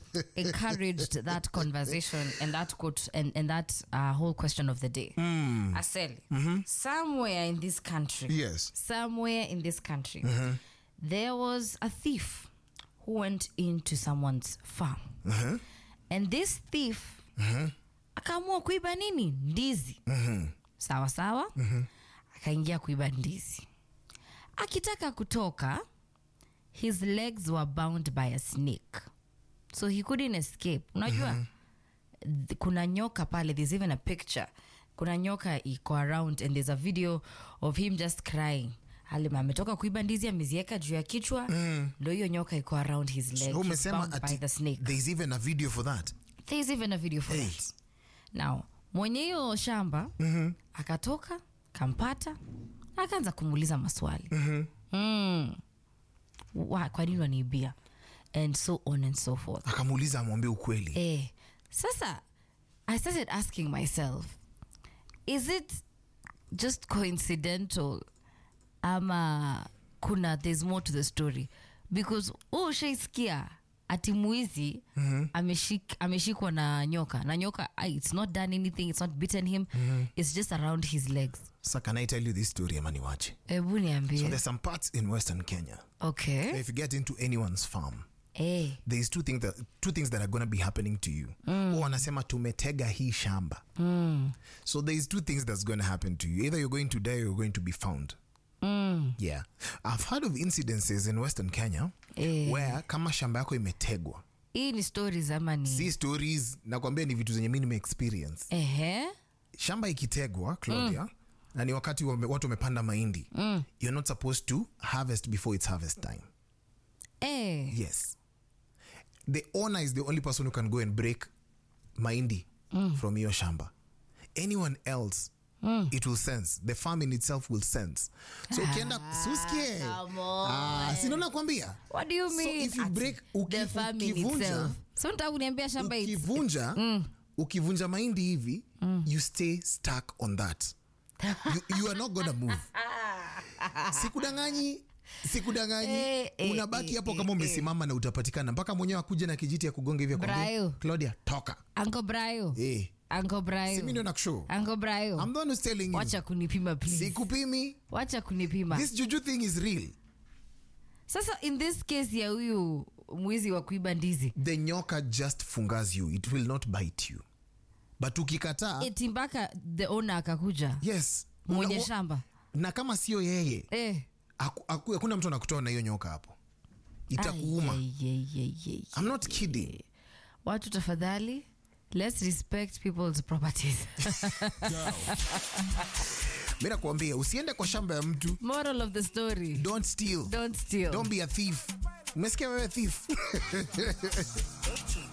encouraged that conversation and that quote and, and that uh, whole question of the day. Aseli, somewhere in this country, Yes. somewhere in this country, there was a thief who went into someone's farm. And this thief akaamua kuiba nini? Ndizi. Sawa sawa. Akaingia kuiba ndizi. Akitaka kutoka, his legs were bound by a snake. So he couldn't escape. Unajua? th- kuna nyoka pale there's even a picture kuna nyoka iko around and there's a video of him just crying alima ametoka kuiba ndizi amezieka juu ya kichwa ndo hiyo nyoka iko around his leg So He's umesema bound by ati the snake there's even a video for that. there's even a video for Hey. that now mwenye hiyo shamba akatoka kampata akaanza kumuuliza maswali mm. Wa- kwa nini waniibia and so on and so forth Akamuuliza amwambie ukweli. Eh, sasa I started asking myself, is it just coincidental ama kuna there's more to the story because oh ushaisikia ati mwizi ameshik, ameshikwa na nyoka na nyoka ah, it's not done anything it's not bitten him it's just around his legs So can I tell you this story ama niwache? hebu So niambie there's some parts in Western Kenya. okay If you get into anyone's farm, eh there's two things that two things that are going to be happening to you. Mm. wanasema tumetega hii shamba. So there's two things that's going to happen to you. Either you're going to die or you're going to be found. mm. Yeah. I've heard of incidences in Western Kenya Eh. where kama shamba yako imetegwa. hii ni stories ama ni Si stories, nakwambia ni vitu zenye mimi nimeexperience. ehe Shamba ikitegwa, Claudia, na ni wakati wame, watu wamepanda mahindi. You're not supposed to harvest before it's harvest time. eh Yes. The owner is the only person who can go and break mahindi from your shamba. Anyone else, it will sense. The farm in itself will sense. So ukienda suskie. come on. Ah, si ndo nakwambia. What do you So mean? if you Ati, break- uki- the farm in ukivunja- itself. So nataka kuniambia shamba it's- Ukivunja, ukivunja mahindi hivi, you stay stuck on that. You, you are not gonna move. Sikudanganyi. Sikudanganyi. Eh, eh, Unabaki eh, hapo eh, kama umesimama na utapatikana mpaka mwenyewe akuja na kijiti ya kugonga hivi akwambie, Brayo. Claudia toka. Uncle Brayo. Eh. Uncle Brayo. Si mimi ndio nakushow. Uncle Brayo. I'm the one who's telling you. Wacha kunipima please. Sikupimi. Wacha kunipima. This juju thing is real. Sasa in this case ya huyu mwizi wa kuiba ndizi. The nyoka just fungas you. It will not bite you. But ukikataa, Eti mpaka the owner akakuja. yes. Mwenye Una- shamba. Na kama sio yeye, Eh. haku- haku- hakuna mtu anakutoa na hiyo nyoka hapo. Itakuuma. Ai, ai, ai, ai, I'm not kidding. Watu tafadhali let's respect people's properties. Mimi nakwambia usiende kwa shamba ya mtu. Moral of the story. Don't steal. Don't steal. Don't be a thief. Umesikia wewe thief?